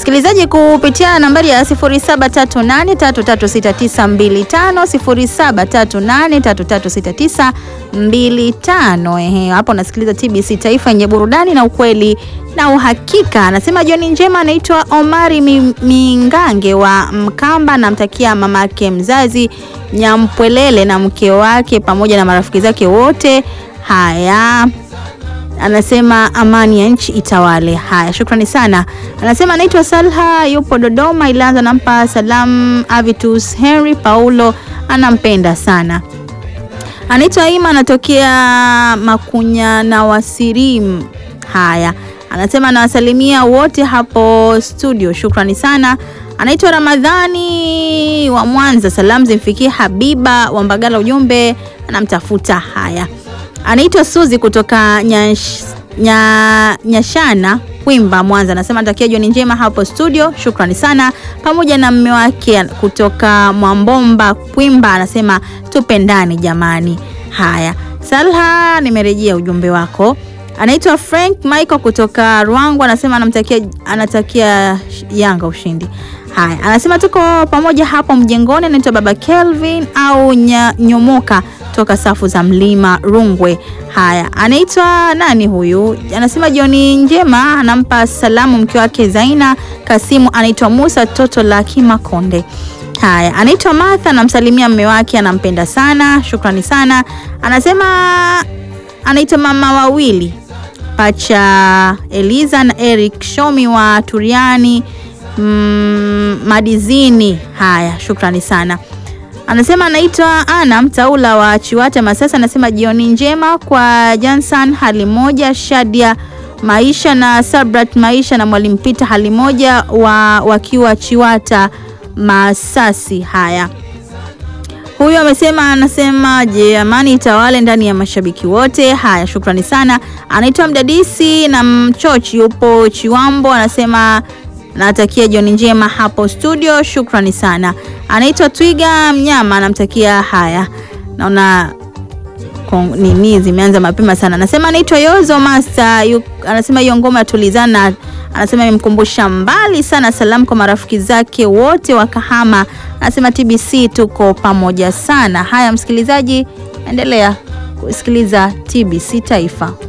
Msikilizaji, kupitia nambari ya 0738336925 0738336925. Ehe, hapo nasikiliza TBC Taifa yenye burudani na ukweli na uhakika. Anasema jioni njema, anaitwa Omari Mi- Mingange wa Mkamba, namtakia mamake mzazi Nyampwelele na mke wake pamoja na marafiki zake wote. Haya, anasema amani ya nchi itawale. Haya, shukrani sana. Anasema anaitwa Salha, yupo Dodoma. Ilianza nampa salamu Avitus Henry Paulo, anampenda sana. Anaitwa Ima, anatokea Makunya na Wasirim. Haya, anasema anawasalimia wote hapo studio, shukrani sana. Anaitwa Ramadhani wa Mwanza, salamu zimfikie Habiba wa Mbagala, ujumbe anamtafuta. Haya, anaitwa Suzi kutoka Nyash, nya, Nyashana Kwimba, Mwanza, anasema natakia jioni njema hapo studio, shukrani sana, pamoja na mme wake kutoka Mwambomba Kwimba, anasema tupendani jamani. Haya, Salha, nimerejea ujumbe wako. Anaitwa Frank Michael kutoka Rwangu, anasema anamtakia anatakia Yanga ushindi. Haya, anasema tuko pamoja hapo mjengoni. Anaitwa Baba Kelvin au nya, Nyomoka toka safu za Mlima Rungwe. Haya, anaitwa nani huyu? Anasema jioni njema, anampa salamu mke wake Zaina Kasimu. Anaitwa Musa toto la Kimakonde. Haya, anaitwa Martha, anamsalimia mme wake, anampenda sana, shukrani sana. Anasema anaitwa mama wawili pacha Eliza na Eric Shomi wa Turiani mm, Madizini. Haya, shukrani sana. Anasema anaitwa Ana Mtaula wa Chiwata Masasa, anasema jioni njema kwa Jansan hali moja, Shadia Maisha na Sabrat Maisha na Mwalimu Pita hali moja wa, wakiwa Chiwata Masasi. Haya, huyu amesema anasema je, amani itawale ndani ya mashabiki wote. Haya, shukrani sana. Anaitwa Mdadisi na Mchochi, yupo Chiwambo, anasema natakia jioni njema hapo studio, shukrani sana. Anaitwa Twiga Mnyama, anamtakia haya, naona kong- nini zimeanza mapema sana. Anasema anaitwa Yozo Master, yu, anasema hiyo ngoma ya tulizana, anasema imemkumbusha mbali sana. Salamu kwa marafiki zake wote wa Kahama, anasema TBC tuko pamoja sana. Haya msikilizaji, endelea kusikiliza TBC Taifa.